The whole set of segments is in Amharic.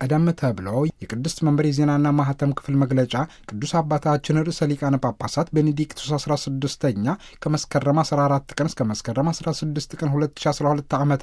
ቀደም ተብሎ የቅድስት መንበር የዜናና ማህተም ክፍል መግለጫ ቅዱስ አባታችን ርዕሰ ሊቃነ ጳጳሳት ቤኔዲክቱስ 16ኛ ከመስከረም 14 ቀን እስከ መስከረም 16 ቀን 2012 ዓ ም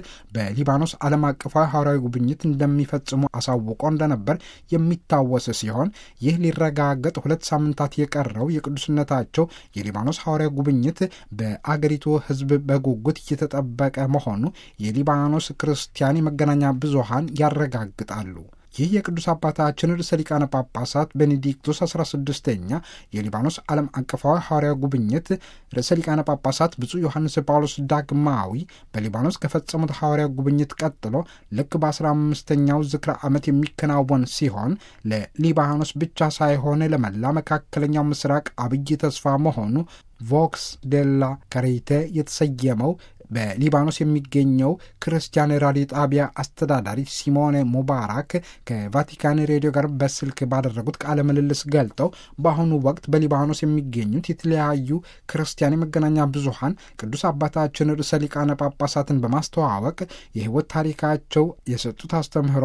በሊባኖስ ዓለም አቀፋዊ ሐዋርያዊ ጉብኝት እንደሚፈጽሙ አሳውቆ እንደነበር የሚታወስ ሲሆን ይህ ሊረጋገጥ ሁለት ሳምንታት የቀረው የቅዱስነታቸው የሊባኖስ ሐዋርያዊ ጉብኝት በአገሪቱ ሕዝብ በጉጉት እየተጠበቀ መሆኑ የሊባኖስ ክርስቲያን የመገናኛ ብዙሃን ያረጋግጣሉ። ይህ የቅዱስ አባታችን ርዕሰ ሊቃነ ጳጳሳት ቤኔዲክቱስ 16ኛ የሊባኖስ ዓለም አቀፋዊ ሐዋርያ ጉብኝት ርዕሰ ሊቃነ ጳጳሳት ብፁዕ ዮሐንስ ጳውሎስ ዳግማዊ በሊባኖስ ከፈጸሙት ሐዋርያ ጉብኝት ቀጥሎ ልክ በ15ኛው ዝክረ ዓመት የሚከናወን ሲሆን ለሊባኖስ ብቻ ሳይሆን ለመላ መካከለኛው ምስራቅ አብይ ተስፋ መሆኑ ቮክስ ዴላ ካሪቴ የተሰየመው በሊባኖስ የሚገኘው ክርስቲያን ራዲዮ ጣቢያ አስተዳዳሪ ሲሞኔ ሙባራክ ከቫቲካን ሬዲዮ ጋር በስልክ ባደረጉት ቃለ ምልልስ ገልጠው በአሁኑ ወቅት በሊባኖስ የሚገኙት የተለያዩ ክርስቲያን የመገናኛ ብዙሃን ቅዱስ አባታችን ርዕሰ ሊቃነ ጳጳሳትን በማስተዋወቅ የሕይወት ታሪካቸው፣ የሰጡት አስተምህሮ፣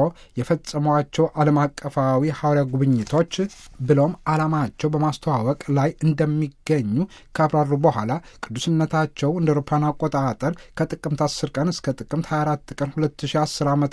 የፈጸሟቸው ዓለም አቀፋዊ ሐዋርያ ጉብኝቶች ብሎም ዓላማቸው በማስተዋወቅ ላይ እንደሚገኙ ካብራሩ በኋላ ቅዱስነታቸው እንደ አውሮፓውያን አቆጣጠር ከጥቅምት 10 ቀን እስከ ጥቅምት 24 ቀን 2010 ዓ ም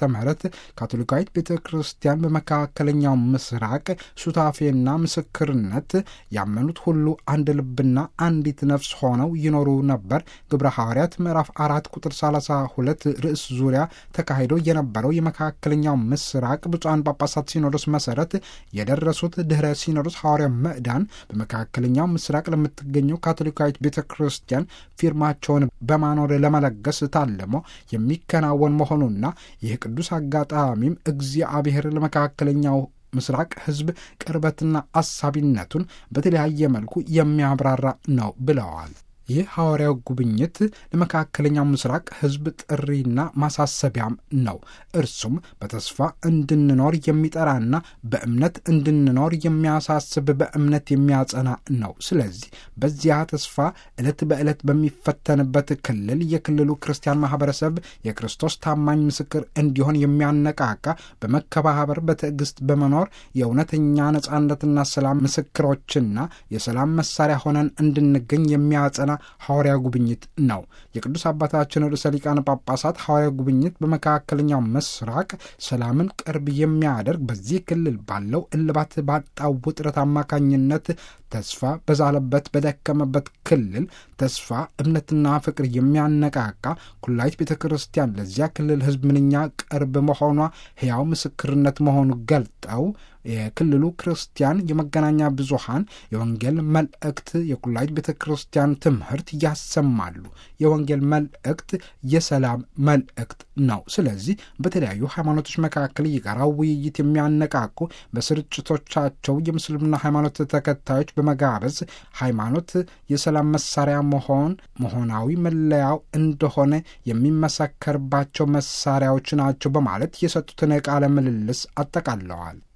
ካቶሊካዊት ቤተ ክርስቲያን በመካከለኛው ምስራቅ ሱታፌና ምስክርነት ያመኑት ሁሉ አንድ ልብና አንዲት ነፍስ ሆነው ይኖሩ ነበር። ግብረ ሐዋርያት ምዕራፍ አራት ቁጥር 32 ርዕስ ዙሪያ ተካሂዶ የነበረው የመካከለኛው ምስራቅ ብፁዓን ጳጳሳት ሲኖዶስ መሰረት የደረሱት ድኅረ ሲኖዶስ ሐዋርያ ምዕዳን በመካከለኛው ምስራቅ ለምትገኘው ካቶሊካዊት ቤተ ክርስቲያን ፊርማቸውን በማኖር ለመለገስ ታልሞ የሚከናወን መሆኑና ይህ ቅዱስ አጋጣሚም እግዚአብሔር ለመካከለኛው ምስራቅ ሕዝብ ቅርበትና አሳቢነቱን በተለያየ መልኩ የሚያብራራ ነው ብለዋል። ይህ ሐዋርያው ጉብኝት ለመካከለኛው ምስራቅ ሕዝብ ጥሪና ማሳሰቢያም ነው። እርሱም በተስፋ እንድንኖር የሚጠራና በእምነት እንድንኖር የሚያሳስብ በእምነት የሚያጸና ነው። ስለዚህ በዚያ ተስፋ ዕለት በዕለት በሚፈተንበት ክልል የክልሉ ክርስቲያን ማህበረሰብ የክርስቶስ ታማኝ ምስክር እንዲሆን የሚያነቃቃ በመከባበር በትዕግስት በመኖር የእውነተኛ ነጻነትና ሰላም ምስክሮችና የሰላም መሳሪያ ሆነን እንድንገኝ የሚያጸና ሐዋርያ ጉብኝት ነው። የቅዱስ አባታችን ርዕሰ ሊቃነ ጳጳሳት ሐዋርያ ጉብኝት በመካከለኛው ምስራቅ ሰላምን ቅርብ የሚያደርግ በዚህ ክልል ባለው እልባት ባጣው ውጥረት አማካኝነት ተስፋ በዛለበት በደከመበት ክልል ተስፋ እምነትና ፍቅር የሚያነቃቃ ኩላይት ቤተ ክርስቲያን ለዚያ ክልል ሕዝብ ምንኛ ቅርብ መሆኗ ሕያው ምስክርነት መሆኑ ገልጠው የክልሉ ክርስቲያን የመገናኛ ብዙሃን የወንጌል መልእክት የኩላይት ቤተ ክርስቲያን ትምህርት ያሰማሉ። የወንጌል መልእክት የሰላም መልእክት ነው። ስለዚህ በተለያዩ ሃይማኖቶች መካከል የጋራ ውይይት የሚያነቃቁ በስርጭቶቻቸው የምስልምና ሃይማኖት ተከታዮች በመጋበዝ ሃይማኖት የሰላም መሳሪያ መሆን መሆናዊ መለያው እንደሆነ የሚመሰከርባቸው መሳሪያዎች ናቸው በማለት የሰጡትን ቃለ ምልልስ አጠቃለዋል።